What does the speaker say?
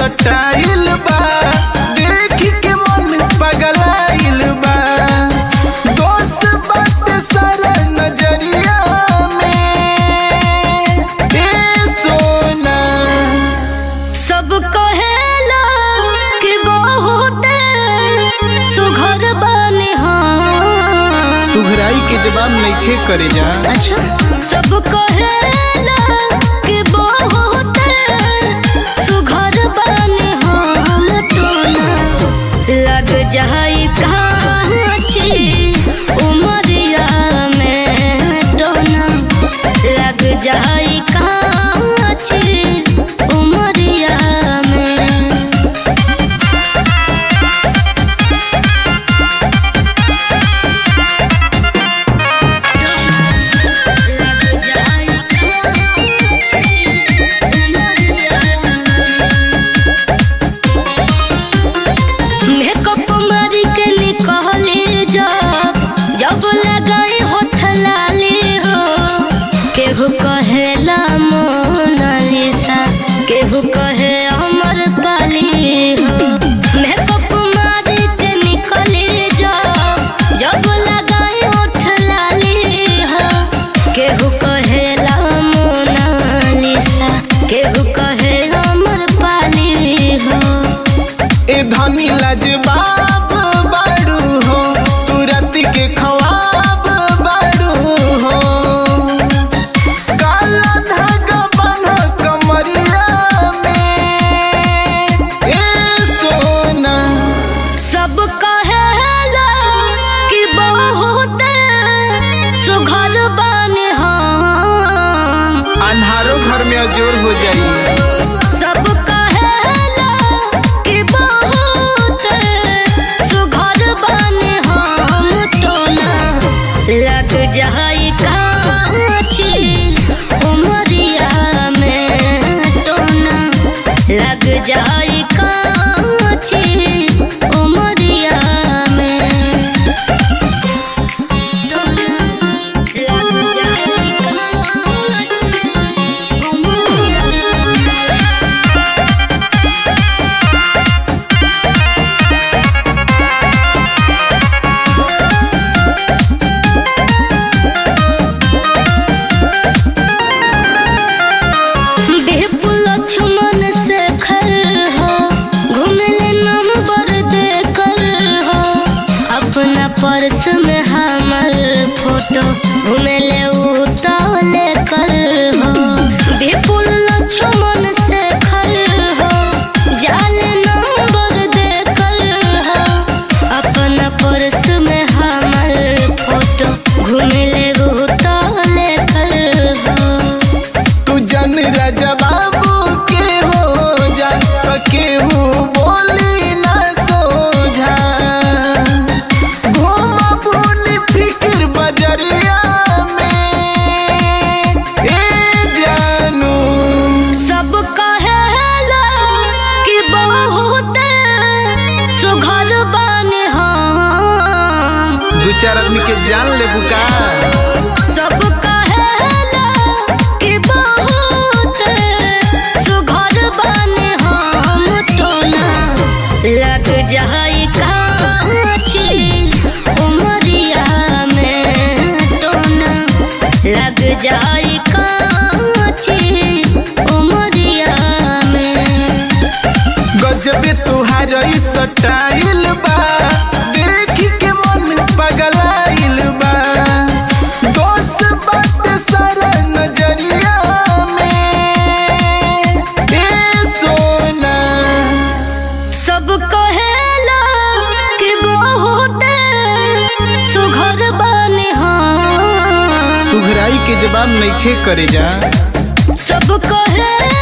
style बा देख के मन पगलाइल बा दोस्त बाटे सारा नजरिया में ए सोना सब कहेला कि बहुत सुघर बने हाँ सुघराई के जवाब नइखे करे जा अच्छा सब कहेला कि बहुत सुघर बने हम टोना लग जाई कांची उमरिया में टोना लग जाई कांची उमरिया में लग जाई मेकअप मारी के निकले जब जब लगाई होठ लाली हो केहू कहेला मोनालिसा केहू कहे अमर पाली हो मेकअप मारी के निकले जब जब लगाई होठ लाली हो केहू कहेला मोनालिसा केहू कहे अमर पाली हो ए धनी लाजवाब बाड़ू हो तुरत के खवाब बाड़ू हो काला धागा बन्हा कमरिया में ए सोना सब कहेला कि बहुत सुघर बने हम अन्हारो घर में अजोर हो जाई सब कहेला कि बहुत सुघर बने हम टोना लग जाई कांची उमरिया में टोना लग जाई कांची उमरिया में टोना लग जाई कांची उमरिया में बिपुल लक्ष्मण से खर हो घूमले नंबर देकर हो अपना पर्स में हमर फोटो घूमले उतावले कर हो बिपुल लक्ष्मण से खर हो जाल नंबर देकर हो अपना पर्स में हमर फोटो घूमले उतावले कर हो तू जन राजा बाबू के हो जा तो केहू बोली ना सोझा घूमा भूल फिक्र बजरिया में ए जानू सब कहेला कि बहुत सुघर बने हम दू चार आदमी के जान ले बुका सब कहेला कि बहुत सुघर बने हम टोना लग जाई कांची उमरिया में टोना लग जाई कांची उमरिया में गजबे तुहार ई सटाइल बा देख के मन पगलाइल बा दोस्त बाटे सारा नजरिया में ए सोना सब कहेला कि बहुत सुघर बने हम सुघराई के जवाब नइखे करे जा सब कहेला